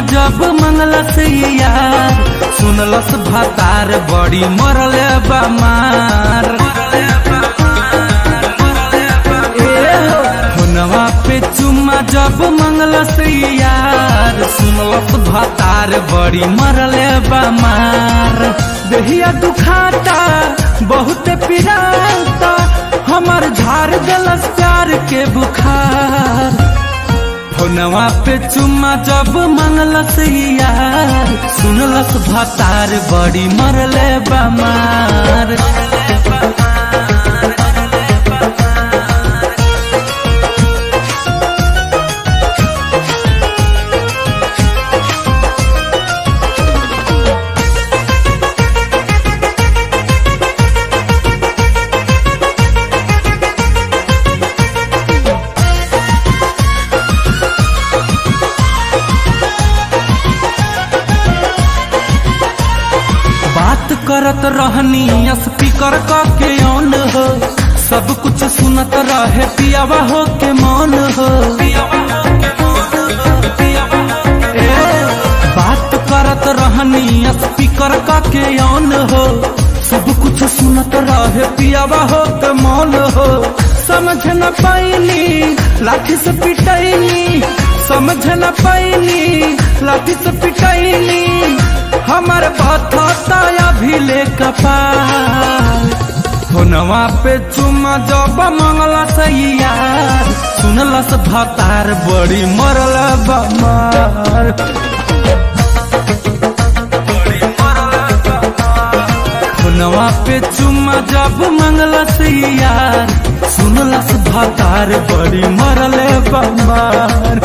जब मंगलस यार सुनलस भातार बड़ी मरल बमार हुनवा पे चुम्मा जब मंगलस यार सुनलस भातार बड़ी मरल बमार देहिया दुखाता बहुत पिराता हमर झाड़ गलस प्यार के बुखार फोनवा पे चुम्मा जब मंगलस यार सुनलस भातार बड़ी मरले बमार बात करत रहनी स्पीकर क के ऑन हो सब कुछ सुनत रहे पियावा हो के मौन हो ए, बात करत रहनी स्पीकर क के ऑन हो सब कुछ सुनत रहे पियावा हो के मौन हो समझ न पाइनी लाठी से पिटैनी समझ न पाइनी लाठी से पिटैनी हमर बथता अभी ले कपार फोनवा पे चुम्मा जब मंगला यार सुनलस भतार बड़ी मरल बमार फोनवा पे चुम्मा जब मंगलस यार सुनलस भतार बड़ी मरल बमार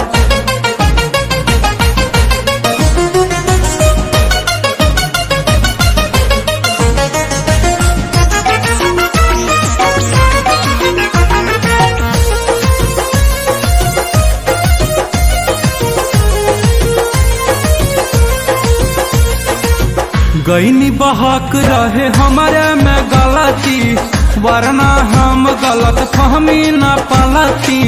गईनी बहक रहे हमारे में गलती वरना हम गलत फहमी न पलती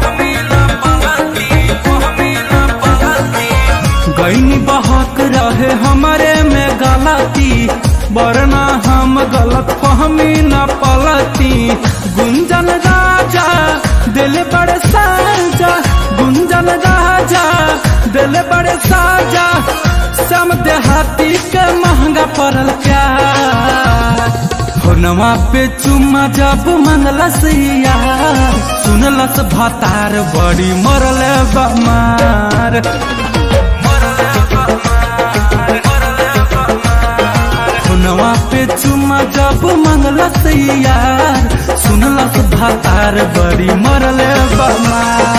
गईनी बहक रहे हमारे में गलती वरना हम गलत फहमी न पलती गुंजन राजा दिल बड़े साजा गुंजन राजा दिल बड़े साजा सम देहाती के महंगा पड़ल प्यार फोनवा पे चुम्मा जब मंगलस यार सुनलस भातार बड़ी मरल बमार फोनवा पे चुम्मा जब मंगलस यार सुनलस भातार बड़ी मरल बमार